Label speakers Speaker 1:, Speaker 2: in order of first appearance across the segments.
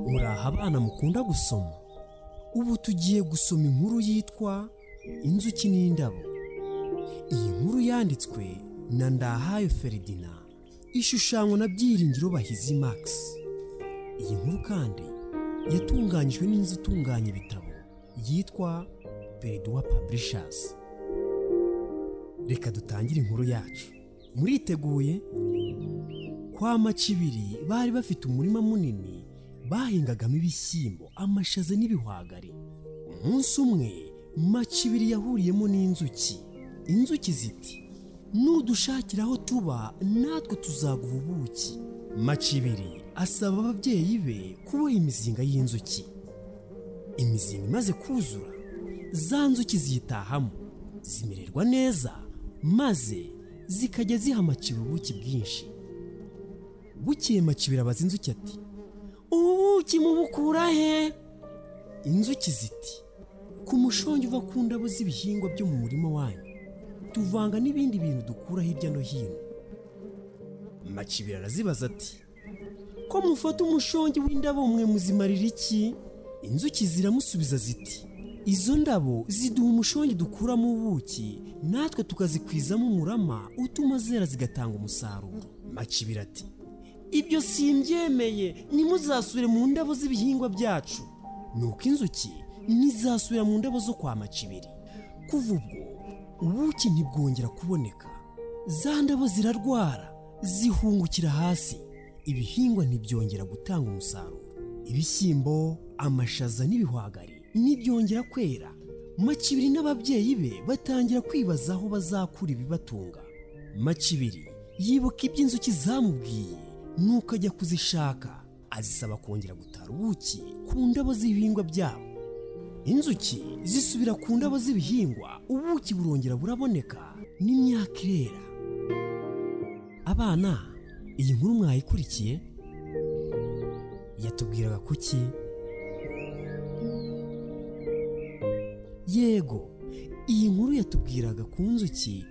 Speaker 1: muraho abana mukunda gusoma ubu tugiye gusoma inkuru yitwa inzuki n'indabo iyi nkuru yanditswe na ndahayo feridina ishushanywa na byiringiro bahizi max iyi nkuru kandi yatunganyijwe n'inzu itunganya ibitabo yitwa periduwa paburishasi reka dutangire inkuru yacu muriteguye kwa macibiri bari bafite umurima munini bahingagamo ibishyimbo amashaza n'ibihwagari umunsi umwe macibiri yahuriyemo n'inzuki inzuki ziti nudushakira aho tuba natwe tuzaguha ubuki macibiri asaba ababyeyi be kuboha imizinga y'inzuki imizinga imaze kuzura za nzuki ziyitahamo zimererwa neza maze zikajya ziha macibiri ubuki bwinshi bukeye macibiri abaza inzuki ati ubuki mubukura he inzuki ziti ku mushongi uva ku ndabo z'ibihingwa byo mu murima wanyu tuvanga n'ibindi bintu dukura hirya no hino macibiri arazibaza ati ko mufata umushongi w'indabo mwe muzimarira iki inzuki ziramusubiza ziti izo ndabo ziduha umushongi dukuramo ubuki natwe tukazikwizamo umurama utuma zera zigatanga umusaruro macibiri ati ibyo simbyemeye ntimuzasubire mu ndabo z'ibihingwa byacu nuko inzuki ntizasubira mu ndabo zo kwa macibiri kuva ubwo ubuki ntibwongera kuboneka za ndabo zirarwara zihungukira hasi ibihingwa ntibyongera gutanga umusaruro ibishyimbo amashaza n'ibihwagari ntibyongera kwera macibiri n'ababyeyi be batangira kwibaza aho bazakura ibibatunga macibiri yibuka ibyo inzuki zamubwiye nuko ajya kuzishaka azisaba kongera gutara ubuki ku ndabo z'ibihingwa byabo inzuki zisubira ku ndabo z'ibihingwa ubuki burongera buraboneka n'imyaka irera abana iyi nkuru mwayikurikiye yatubwiraga kuki yego iyi nkuru yatubwiraga ku nzuki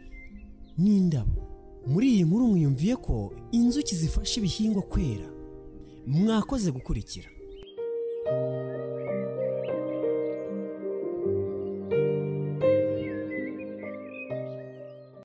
Speaker 1: n'indabo muri iyi nkuru mwiyumviye ko inzuki zifasha ibihingwa kwera mwakoze gukurikira